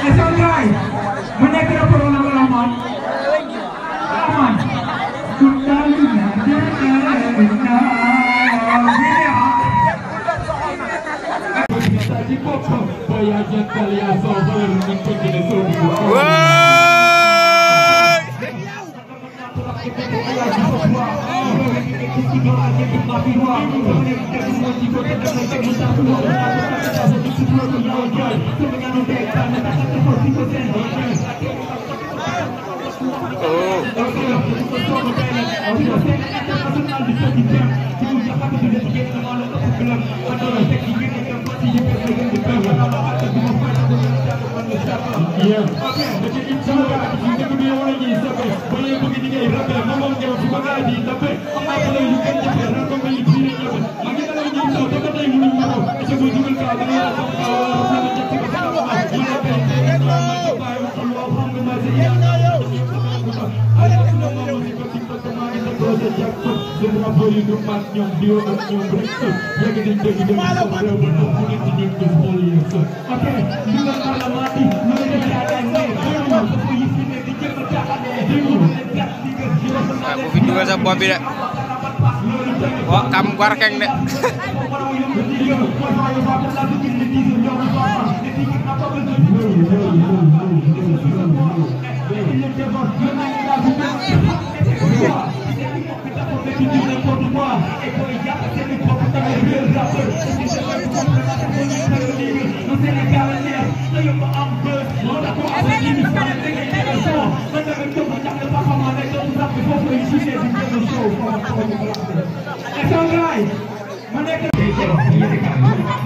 Esang guy, mana kena corona kelamaan? Kelamaan. Kutalinya jana Nah, bu fi dugal sa bopp bi de wa kam gwarkeng de Esang guy, mana kena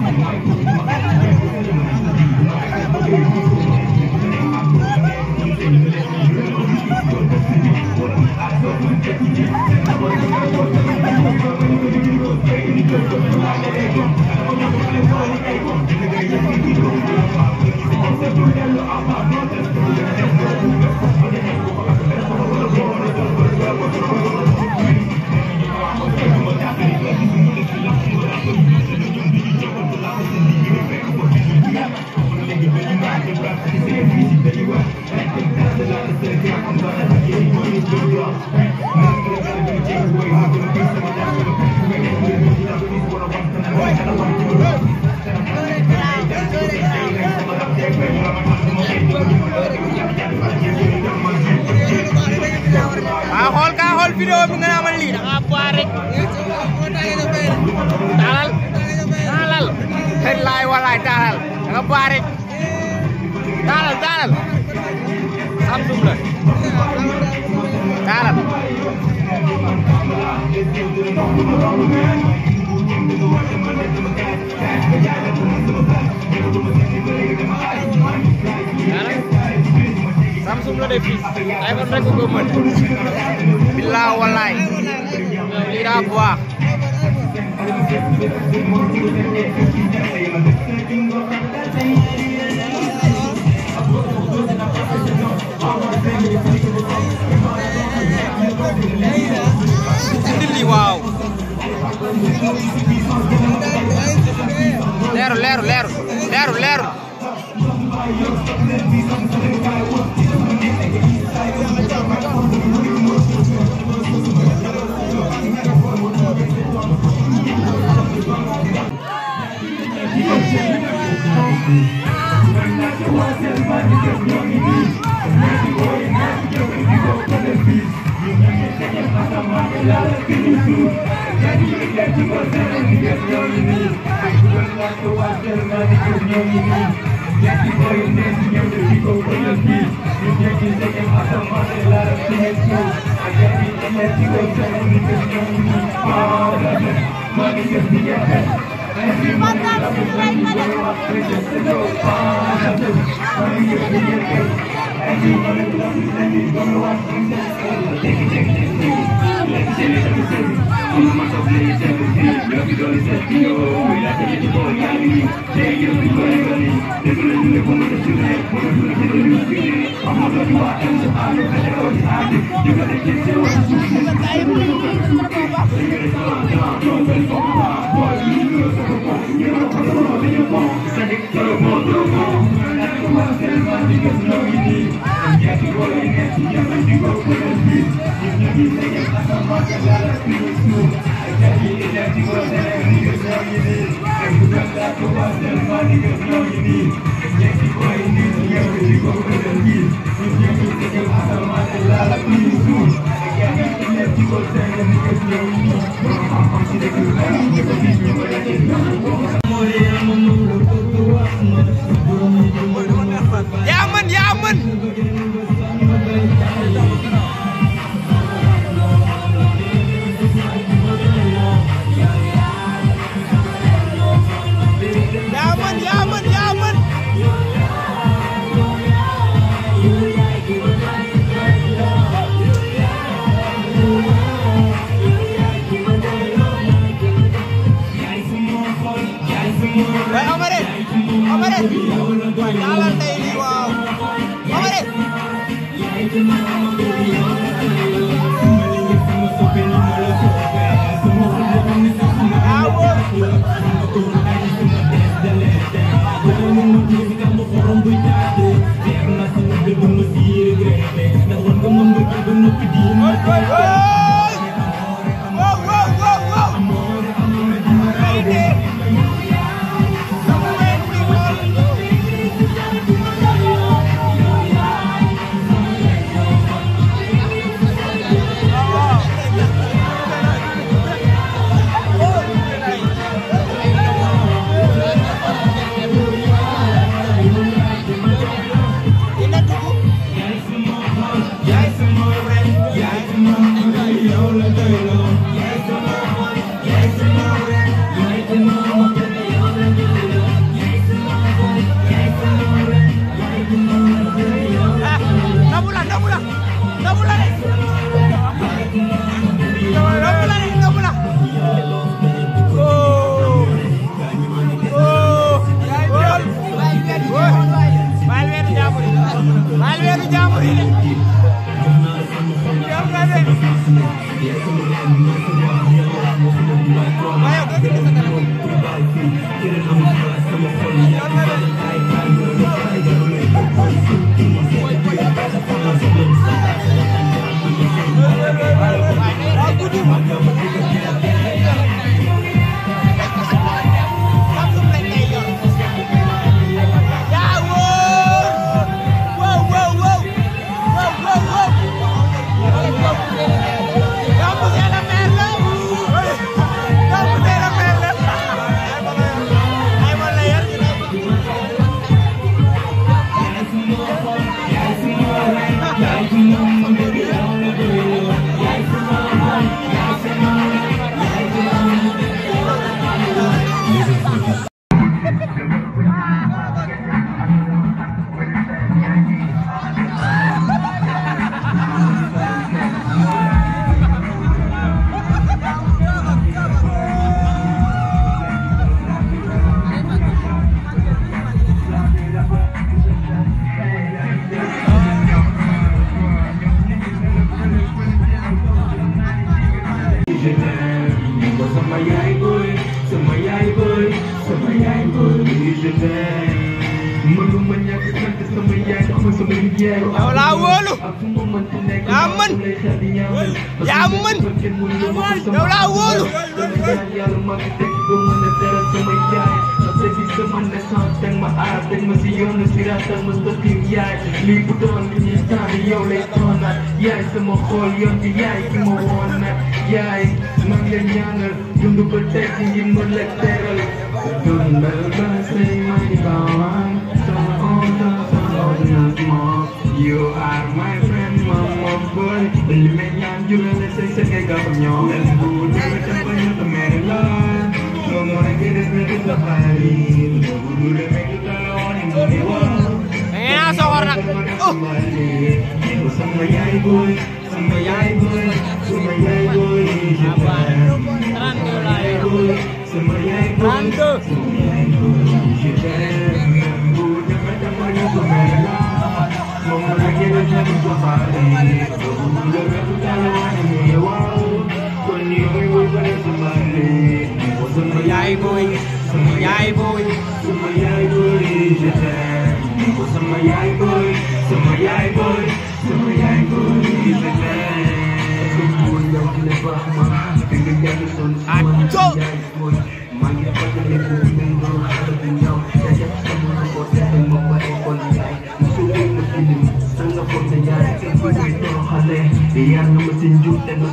ah xool ka xool vidéo bi nga amal lii da nga boire rek taalal taalal xëy laay walaay taalal da nga boire rek taalal taalal Samsung la taalal taalal Samsung la def fii iPhone rek ko mën bilaa walaay lii daa baax indi lii waaw leeru leeru leeru leeru leeru Thank you. yaa mën yaa mën yaa mën yaa mën yaa mën waaye Amady Amady waaye taalal tey lii waaw Amady yaa wóor Wow, wow, wow, wow. Lady. Nabula, nabula, nabula de. Nabula de, nabula. Oh. Oh. Gol. Baal weeru jàmbur yi. Baal weeru jàmbur yi de. Yow nga de. Waaye yow doo dindi sa téléphone. Yow nga de. Samsung lañ lay yor. yaa wóor. wow wow wow. wow wow wow. yow monsieur le maire la. yow monsieur le maire la. ay ma la yor. sama yaay booy sama yaay booy sama yaay booy je t'aime mënuma ñàkk sant sama yaay ndax ma sama liggéey yow laa wóolu. ak fu mu mënti nekk yaa mën. lay xel di ñaanal yaa mën. yow laa wóolu. yàlla maa ngi tekki ba mën a teral sama yaay parce que sama naissance teg ma aar teg ma si yoonu siraatal ma sëkkim yaay lii bu doon li ñuy tànn yow lay toonaat yaay sama xool yoon bi yaay ki ma woon nag yaay maa ngi leen ñaanal dund ba teg ci ngir ma la teral dundal ba say may baawaan sama onta sama ordonnance moom you are my friend moom moom boy li may ñaan jural la say sëkkee ga ko ñoom el bu dee dem ba ñu ko mere la moom moo nekk des na di sa xarit boobu du demee du taloon ni mu di wax da ngeen a soxor nag. oh. sama yaay boy sama yaay boy sama yaay boy je t'aime sama yaay boy sama yaay boy sama yaay boy je t'aime bu demee dem ba ñu ko mere la moom moo nekk des na di sa xarit boobu du demee du taloon ni mu di wax kon yow woy ba ne sama xarit sama yaay boy sama yaay boy sama yaay boy je t'aime ko sama yaay boy sama yaay boy sama yaay boy je t'aime ko yow ki ne baax ma te nga jàng son sama Aco. yaay boy maa ngi fàttali ko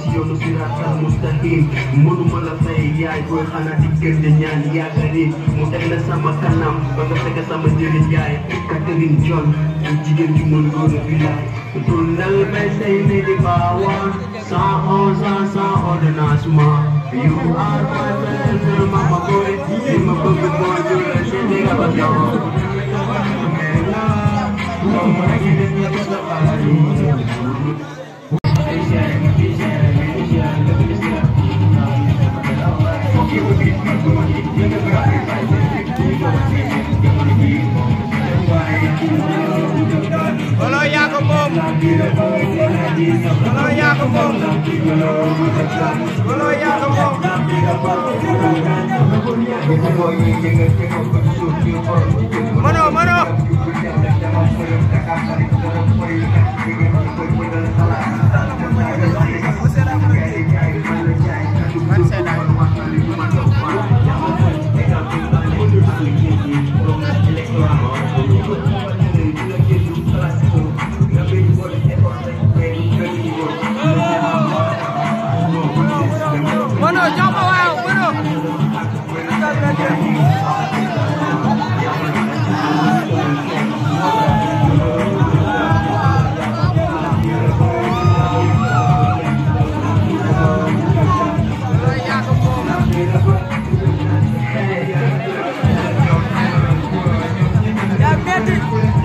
si yoonu siraatal mustaqim mënuma la fay yaay booy xanaa di gën di ñaan yaakaari mu teg la sama kanam ba nga fekk sama njëriñ yaay Catherine John ak jigéen ju mën góor a bilaay dundal bay say ni di baawaan sans onze ans sans ordonnancement you are my best mama boy li ma bëgg mooy ñu la seen di nga ba Lolo yaa ko moom Lolo yaa ko moom Lolo yaa ko moom Mano mano Mano jox ma waaw mano Lolo yaa ko moom yaa metti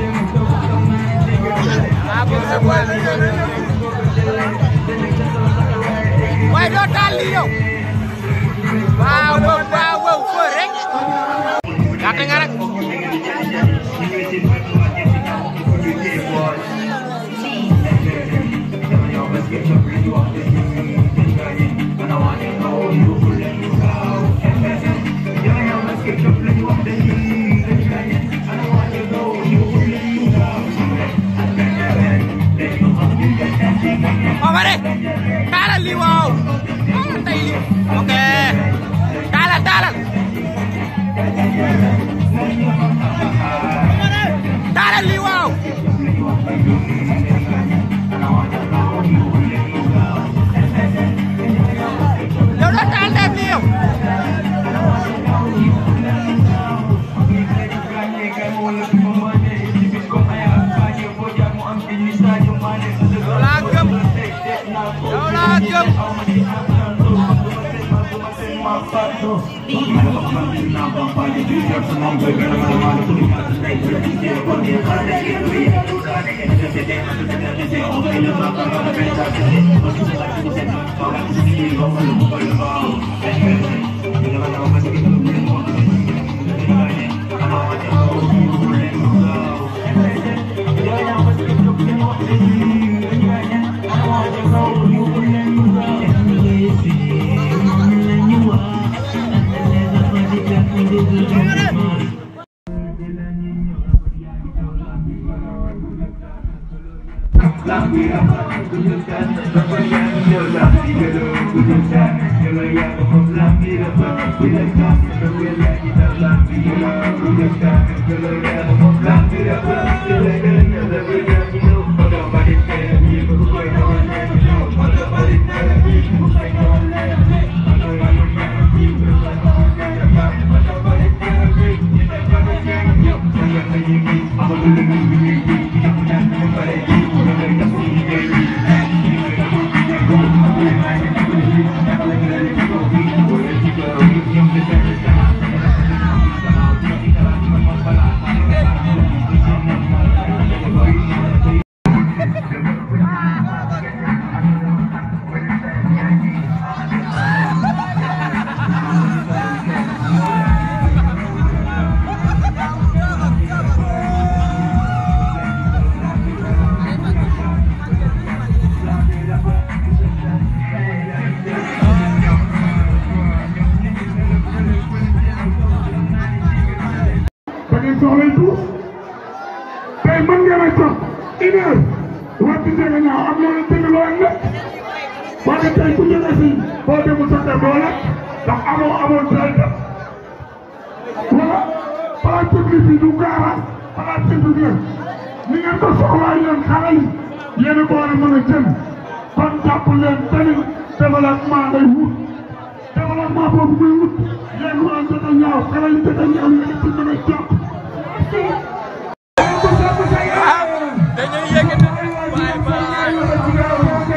ah bon c'est bon waaye doo taal lii yow waaw waaw waaw waaw foo rek gàtt nga rek Omare taalal lii waaw taalal tey lii ok taalal taalal taalal lii waaw yow doo taal dem lii yow yow laa gëm yow laa gëm da ngeen soxlay tuus tey mën ngeen a toog une heure waxtu jege ñaaw am na lu tënk loo leen lekk waaye tey ku jóge fii boo demul sa kër doo lekk ndax amoo amoo teel def wala place publique bi du gaara place publique la ni ngeen ko soxlaa yéen xale yi yéen a ko war a mën a jël kon jàpp leen tamit développement ngay wut développement boobu muy wut yéen waa Tata Ñaaw xale yu Tata Ñaaw yéen ci mën a jàpp. dañuy yëkkati waaye balaa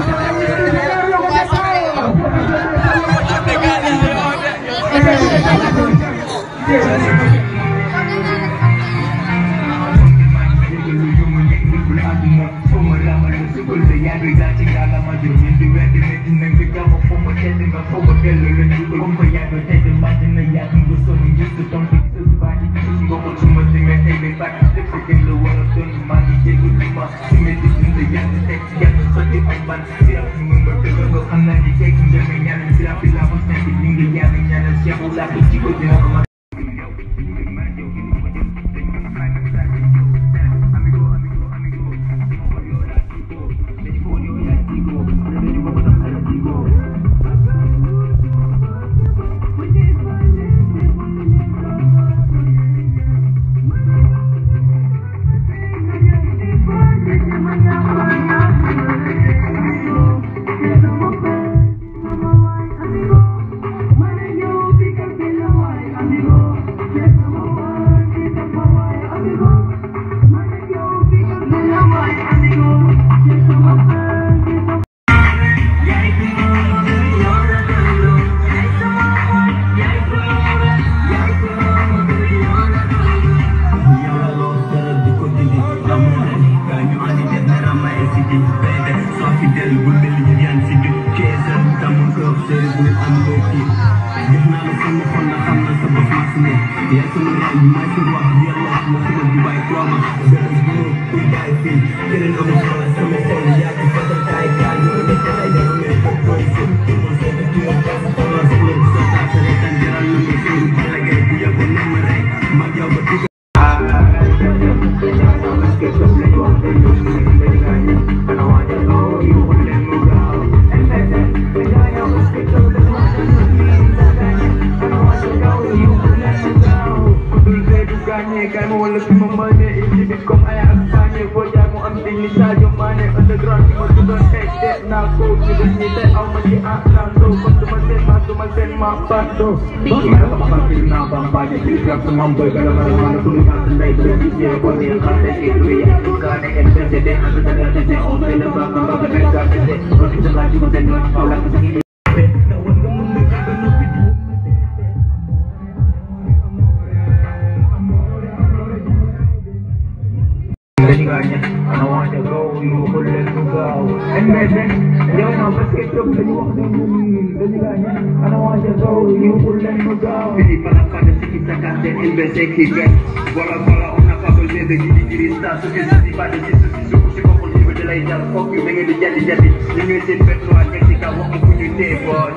Voilà, voilà, on n'a pas besoin de guider, guider ça, ce que je dis pas de dire, ceci, ce que je comprends, je veux de la idée, fuck you, venez de jadi, jadi, les mieux c'est bête, noir, qu'est-ce qu'il y a, on peut du thé, boy.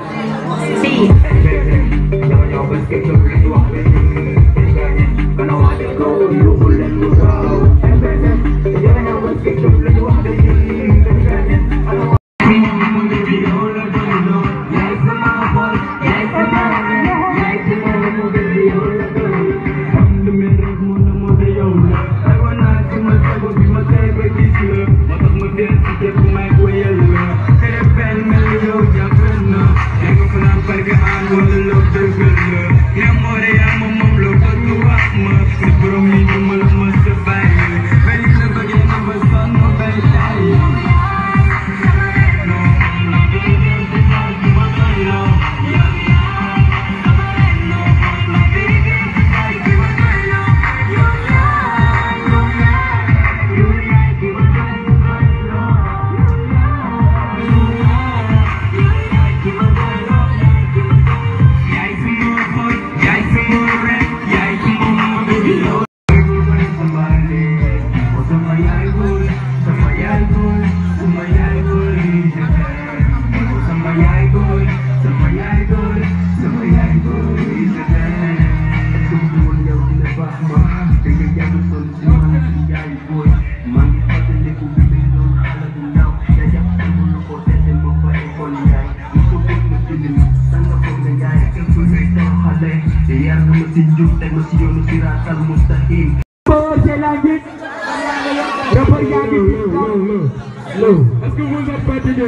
Si. Jangan jauh basket, je veux les voir, Quand on va dire go, you will let me go. Jangan jauh basket, je veux les voir, Low, low, low, low. que vous êtes fatigué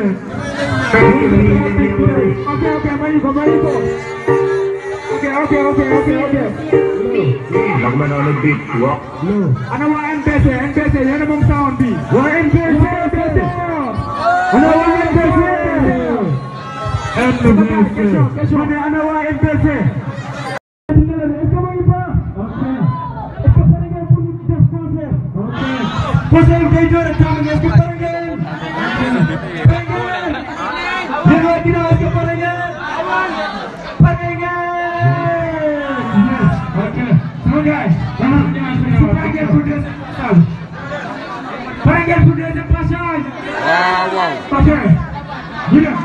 Ok, ok, Maïko, Maïko. Ok, ok, ok, ok, ok. ndax ma noonu bit wax Ana waa MPC, MPC, yéen a moom sound bi. Waa MPC, MPC. Ana waa MPC. MPC. Ma ne ana waa MPC. Est-ce que ma ngi baax? Est-ce que pare ngeen pour ñu def concert? Concert bi day door a tàmbali, est-ce que pare ngeen? Pare ngeen? Yéen waa ginnaaw, est-ce que pare ngeen? Pare ngeen? Ok. Sama gars, su pare ngeen pour deuxième passage? Pare ngeen pour deuxième passage? waaw waaw Ok. Ñu dem.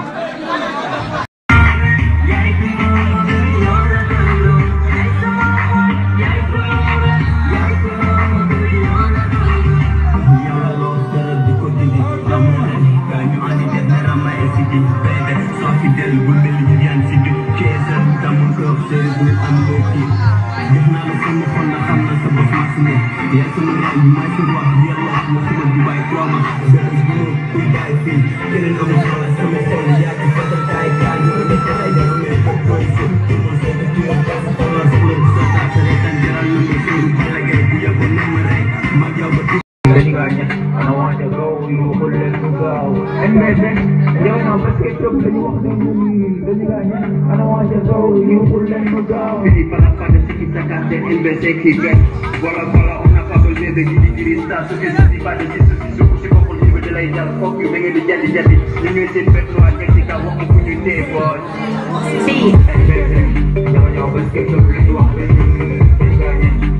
dañu gaa ñett ana waanja gaw yu xul leen mu gaaw MBC yow na parce que toog dañu wax ne ñun dañu gaa ñett ana waanja gaw yu xul leen mu gaaw Fini par la fin de ce qui s'accorde MBC qui gagne. Voilà, voilà, on n'a pas besoin de diriger ça. Ce que je dis pas de dire ceci, ce que je comprends, je veux de la idée. Fuck you, venez de jadi jadi. Ñu ñëw seen bête noire, ñetti ka wax ko ñu tee boy. MBC yow ñoo parce que toog dañu wax ne ñun dañu gaa ñett